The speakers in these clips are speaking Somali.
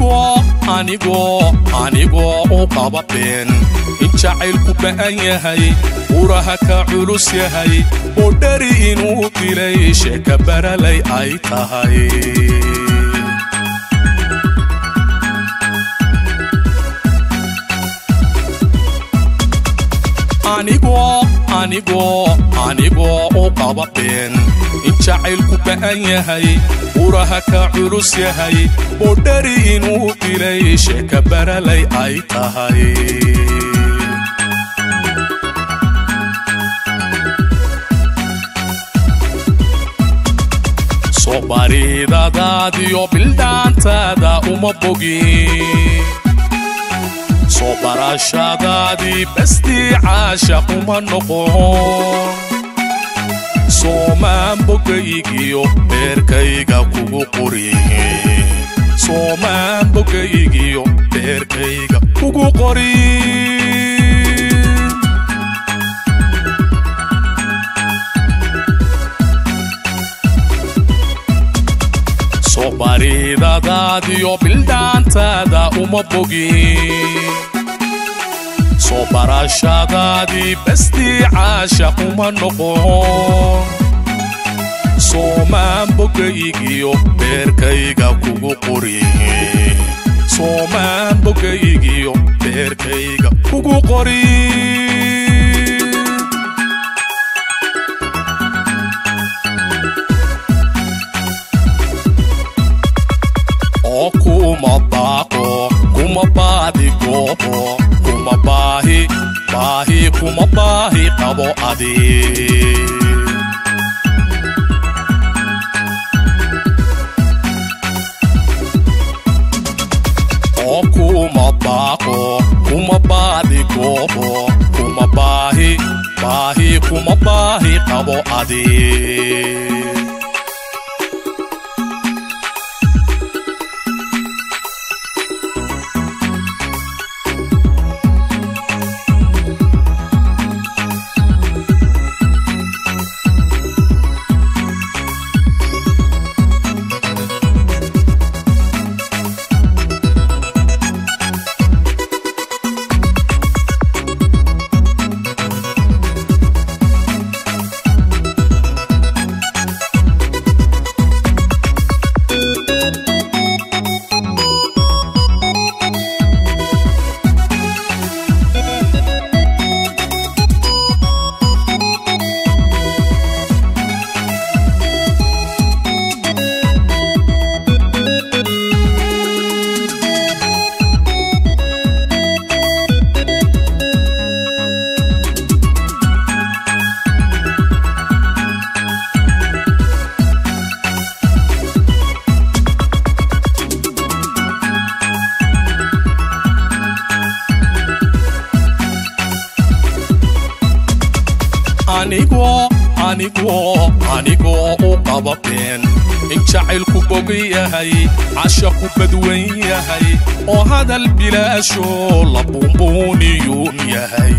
anigoo anigoo anigoo u qaba been in jacaylku ba'an yahay uraha ka culus yahay oo dhari inuu dilay sheeka baralay ay tahay anigoo anigoo anigoo u qaba been in jacaylku ba'an yahay uraha ka culus yahay oo dhari inuu dilay sheeka baralay ay tahay soo bariidadaadiyo bildhaantaada uma bogin soo barashadaadii bastii caashaq uma noqon soomaan bogaygiyo beerkayga kugu qorin soomaan bogaygiyo beerkayga kugu qorin soo bariidadaadiyo bildhaantaada uma bogin soo barashadaadii bastii caashaq uma noqon soomaan bogaygiyo beerkayga kugu qorin soomaan bogaygiyo beerkayga kugu qorin oo kuma baaqo kuma baadi goobo kuma baahi baahi kuma baahi qabo adi oo kuma baaqo kuma baadi goobo kuma baahi baahi kuma baahi qabo adi anigoo anigoo anigoo u qaba been in jacaylku bogi yahay cashaqu badwan yahay oo hadal bilaashoo la buunbuuniyuun yahay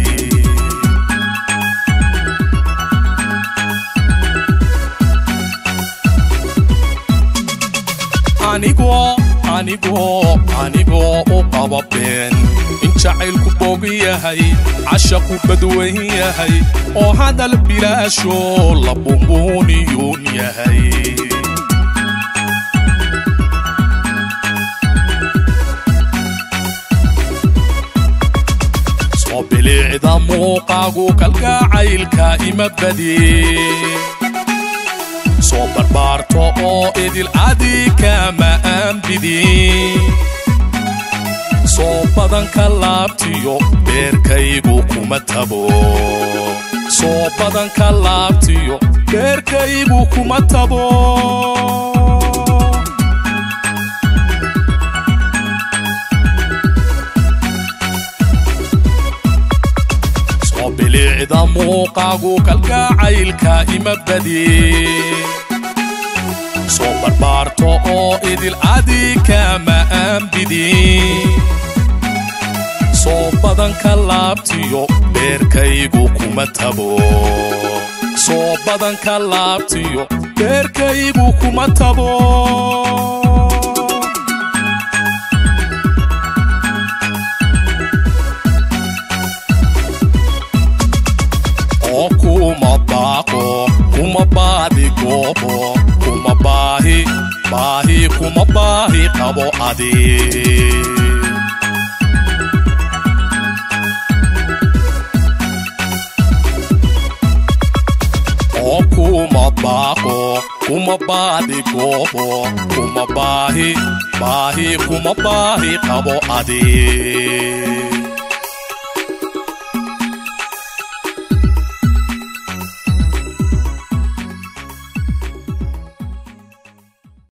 anigoo anigoo anigoo u qaba been in jacaylku bogi yahay cashaqu badwan yahay oo hadal bilaashoo la buunbuuniyuun yahay soo bilicda muuqaagu kalgacaylka ima badi soo barbaarto oo idil adii kama aanbidin soo badanka laabtiyo beerkaygu kuma tabo soo badanka laabtiyo beerkaygu kuma tabo soo bilicda muuqaagu kalgacaylka ima badi soo barbaarto oo idil adii kama aanbidin soo badanka laabtiyo beerkaygu kuma tabo soo badanka laabtiyo beerkaygu kuma tabo baahi qabo adi oo kuma baaqo kuma baadi goobo kuma baahi baahi kuma baahi qabo adi